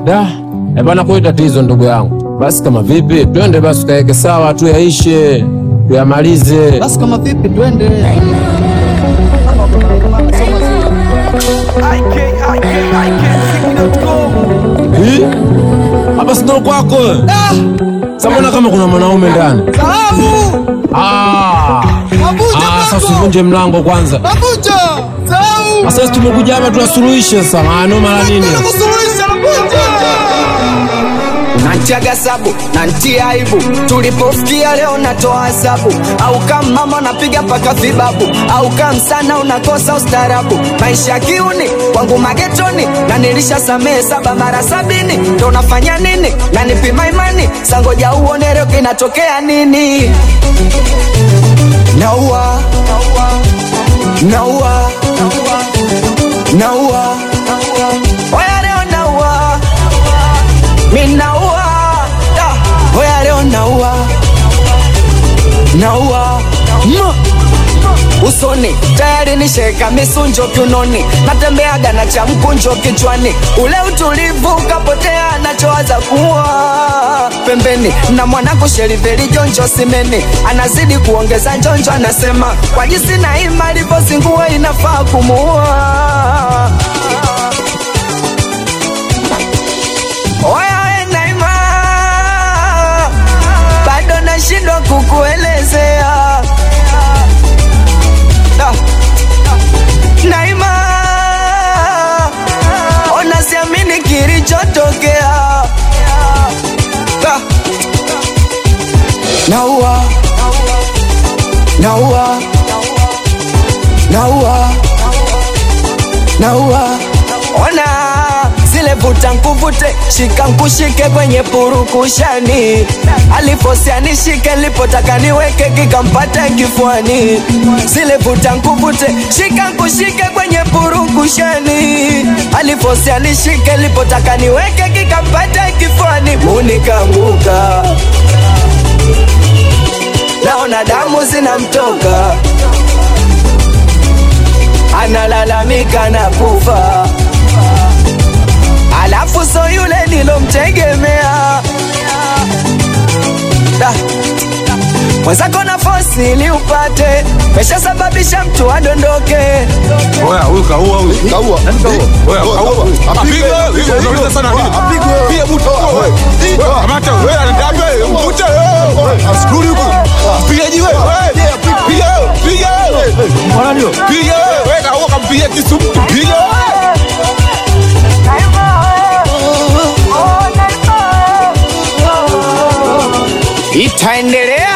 Da, eh bana, kwa tatizo ndugu yangu. Basi kama vipi, twende basi tukaeke sawa, tuyaishe, tuyamalize. Basi kama vipi, twende. Hii? Hapa si ndo kwako? Sasa mbona kama kuna mwanaume ndani? Sahau! Ah! Nakuja Ah, sasa bado! usivunje mlango kwanza. Nakuja! Sahau! Sasa tumekuja hapa tuwasuluhishe sasa. Maana mara nini? Nakusuluhisha, nakuja! Nantiaga sabu nantia aibu, tulipofikia leo natoa hesabu, au kama mama napiga paka vibabu, au kama sana unakosa ustarabu. Maisha ya kiuni kwangu magetoni, na nilisha samehe saba mara sabini, ndo nafanya nini? Na nipima imani, sangoja uone leo kinatokea nini? Naua, naua, naua, oya leo naua minaua da hoya leo naua naua Ma. usoni tayari nisheka misunjo kiunoni natembeaga na cha mkunjo kichwani ule utulivu ukapotea nachowaza kuwa pembeni na mwanangu sheriveli jonjo simeni anazidi kuongeza njonjo anasema kwa jinsi na ima alivyozingua inafaa kumuua Oya we Naima, bado nashindwa kukuelezea Da. Naima, ona siamini kilichotokea Da. Naua, naua, naua, naua, ona zile vuta nkuvute shika nkushike kwenye purukushani alifosia nishike lipotaka niweke kikampata kifuani zile vuta nkuvute shika nkushike kwenye purukushani alifosia nishike lipotaka niweke kikampata kifuani munikanguka naona damu zinamtoka analalamika na kufa alafu so yule nilomtegemea Da. mwenzako na fosi ili upate meshasababisha mtu adondoke Oya, huyu kaua huyu. Kaua. Nani kaua? Oya, Kaua, kaua. kaua. Apigwe Apigwe. wewe. Apigwe. Unauliza sana nini? Apigwe. Piga butu. Toa, Wewe. wewe. Wewe, kamata wewe. Anataka wewe. Mvute wewe. Askuri huko. Pigaji wewe. Wewe. Piga wewe. Piga wewe. Mbona ndio? Piga wewe. Wewe kaua kampigia kisu. Piga wewe. itaendelea